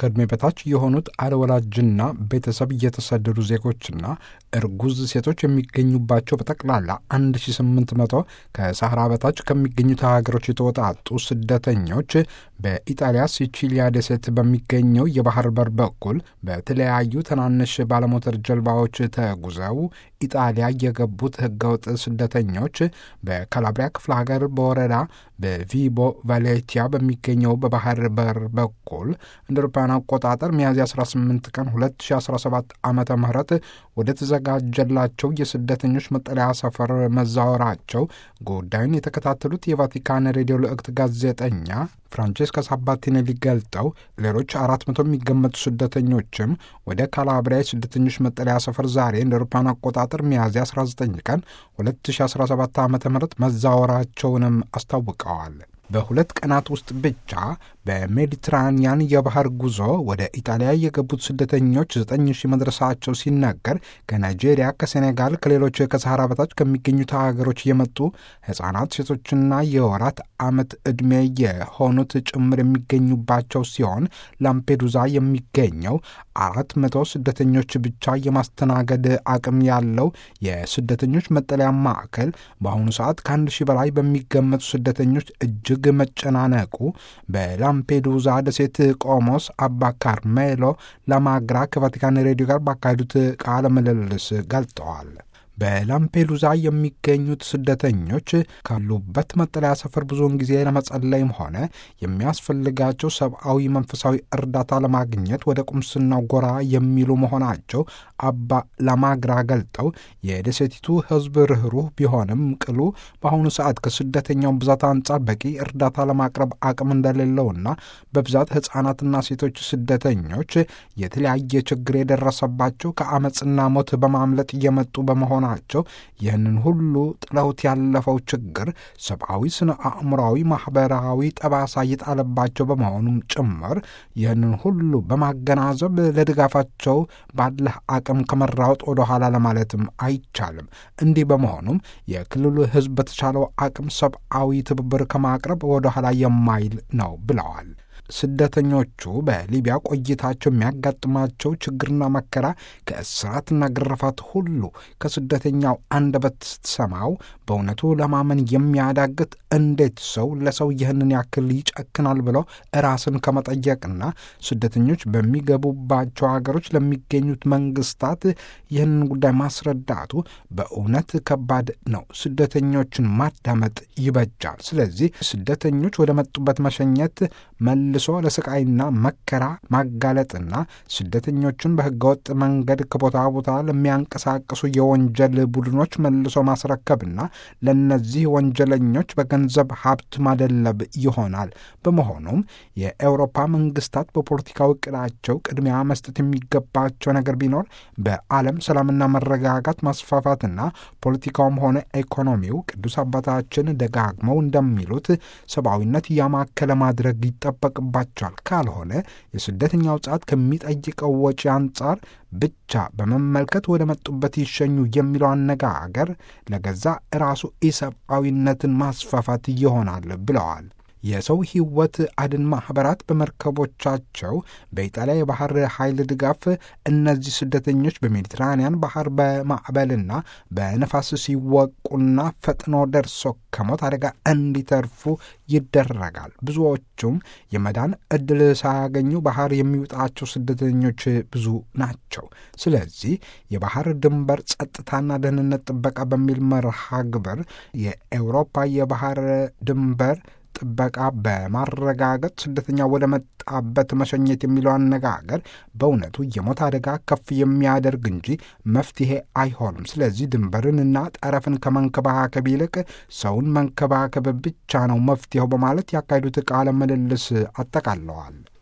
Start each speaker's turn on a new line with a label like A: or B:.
A: ከዕድሜ በታች የሆኑት አለወላጅና ቤተሰብ የተሰደዱ ዜጎችና እርጉዝ ሴቶች የሚገኙባቸው በጠቅላላ 1800 ከሳህራ በታች ከሚገኙት ሀገሮች የተወጣጡ ስደተኞች በኢጣሊያ ሲቺሊያ ደሴት በሚገኘው የባህር በር በኩል በተለያዩ ትናንሽ ባለሞተር ጀልባዎች ተጉዘው ኢጣሊያ የገቡት ህገወጥ ስደተኞች በካላብሪያ ክፍለ ሀገር በወረዳ በቪቦ ቫሌቲያ በሚገኘው በባህር በር በኩል እንደ አውሮፓውያን አቆጣጠር ሚያዝያ 18 ቀን 2017 ዓመተ ምህረት ወደ ተዘጋጀላቸው የስደተኞች መጠለያ ሰፈር መዛወራቸው ጉዳዩን የተከታተሉት የቫቲካን ሬዲዮ ልዕክት ጋዜጠኛ ፍራንቼስካ ሳባቲኔሊ ገልጠው ሌሎች አራት መቶ የሚገመቱ ስደተኞችም ወደ ካላብሪያ የስደተኞች መጠለያ ሰፈር ዛሬ እንደ አውሮፓውያን አቆጣጠር ሚያዝያ 19 ቀን 2017 ዓ ም መዛወራቸውንም አስታውቀዋል። በሁለት ቀናት ውስጥ ብቻ በሜዲትራኒያን የባህር ጉዞ ወደ ኢጣሊያ የገቡት ስደተኞች ዘጠኝ ሺህ መድረሳቸው ሲነገር ከናይጄሪያ፣ ከሴኔጋል፣ ከሌሎች ከሰሃራ በታች ከሚገኙት ሀገሮች የመጡ ሕፃናት፣ ሴቶችና የወራት ዓመት ዕድሜ የሆኑት ጭምር የሚገኙባቸው ሲሆን ላምፔዱዛ የሚገኘው አራት መቶ ስደተኞች ብቻ የማስተናገድ አቅም ያለው የስደተኞች መጠለያ ማዕከል በአሁኑ ሰዓት ከአንድ ሺህ በላይ በሚገመቱ ስደተኞች እጅግ መጨናነቁ በላምፔዱዛ ደሴት ቆሞስ አባ ካርሜሎ ላማግራ ከቫቲካን ሬዲዮ ጋር ባካሄዱት ቃለ ምልልስ ገልጠዋል። በላምፔዱዛ የሚገኙት ስደተኞች ካሉበት መጠለያ ሰፈር ብዙውን ጊዜ ለመጸለይም ሆነ የሚያስፈልጋቸው ሰብአዊ፣ መንፈሳዊ እርዳታ ለማግኘት ወደ ቁምስናው ጎራ የሚሉ መሆናቸው አባ ላማግራ ገልጠው የደሴቲቱ ሕዝብ ርኅሩህ ቢሆንም ቅሉ በአሁኑ ሰዓት ከስደተኛው ብዛት አንጻር በቂ እርዳታ ለማቅረብ አቅም እንደሌለውና በብዛት ሕፃናትና ሴቶች ስደተኞች የተለያየ ችግር የደረሰባቸው ከአመፅና ሞት በማምለጥ እየመጡ በመሆኑ ናቸው። ይህንን ሁሉ ጥለውት ያለፈው ችግር ሰብአዊ፣ ስነ አእምሯዊ፣ ማኅበራዊ ጠባሳ እየጣለባቸው በመሆኑም ጭምር ይህንን ሁሉ በማገናዘብ ለድጋፋቸው ባለህ አቅም ከመራወጥ ወደ ኋላ ለማለትም አይቻልም። እንዲህ በመሆኑም የክልሉ ሕዝብ በተቻለው አቅም ሰብአዊ ትብብር ከማቅረብ ወደ ኋላ የማይል ነው ብለዋል። ስደተኞቹ በሊቢያ ቆይታቸው የሚያጋጥማቸው ችግርና መከራ ከእስራትና ግርፋት ሁሉ ከስደተኛው አንደበት ስትሰማው በእውነቱ ለማመን የሚያዳግት እንዴት ሰው ለሰው ይህንን ያክል ይጨክናል ብለው ራስን ከመጠየቅና ስደተኞች በሚገቡባቸው ሀገሮች ለሚገኙት መንግስታት ይህንን ጉዳይ ማስረዳቱ በእውነት ከባድ ነው። ስደተኞችን ማዳመጥ ይበጃል። ስለዚህ ስደተኞች ወደ መጡበት መሸኘት መልሶ ለስቃይና መከራ ማጋለጥና ስደተኞችን በህገወጥ መንገድ ከቦታ ቦታ ለሚያንቀሳቅሱ የወንጀል ቡድኖች መልሶ ማስረከብና ለእነዚህ ወንጀለኞች በገንዘብ ሀብት ማደለብ ይሆናል። በመሆኑም የአውሮፓ መንግስታት በፖለቲካዊ እቅዳቸው ቅድሚያ መስጠት የሚገባቸው ነገር ቢኖር በዓለም ሰላምና መረጋጋት ማስፋፋትና ፖለቲካውም ሆነ ኢኮኖሚው ቅዱስ አባታችን ደጋግመው እንደሚሉት ሰብአዊነት ያማከለ ማድረግ ይጠበቅባቸዋል። ካልሆነ የስደተኛው ጻት ከሚጠይቀው ወጪ አንጻር ብቻ በመመልከት ወደ መጡበት ይሸኙ የሚለው አነጋገር ለገዛ ራሱ ኢሰብአዊነትን ማስፋፋት ይሆናል ብለዋል። የሰው ሕይወት አድን ማኅበራት በመርከቦቻቸው በኢጣሊያ የባህር ኃይል ድጋፍ እነዚህ ስደተኞች በሜዲትራንያን ባህር በማዕበልና በነፋስ ሲወቁና ፈጥኖ ደርሶ ከሞት አደጋ እንዲተርፉ ይደረጋል። ብዙዎቹም የመዳን ዕድል ሳያገኙ ባህር የሚውጣቸው ስደተኞች ብዙ ናቸው። ስለዚህ የባህር ድንበር ጸጥታና ደህንነት ጥበቃ በሚል መርሃ ግብር የአውሮፓ የባህር ድንበር ጥበቃ በማረጋገጥ ስደተኛ ወደ መጣበት መሸኘት የሚለው አነጋገር በእውነቱ የሞት አደጋ ከፍ የሚያደርግ እንጂ መፍትሄ አይሆንም። ስለዚህ ድንበርንና ጠረፍን ከመንከባከብ ይልቅ ሰውን መንከባከብ ብቻ ነው መፍትሄው በማለት ያካሄዱት ቃለ ምልልስ አጠቃለዋል።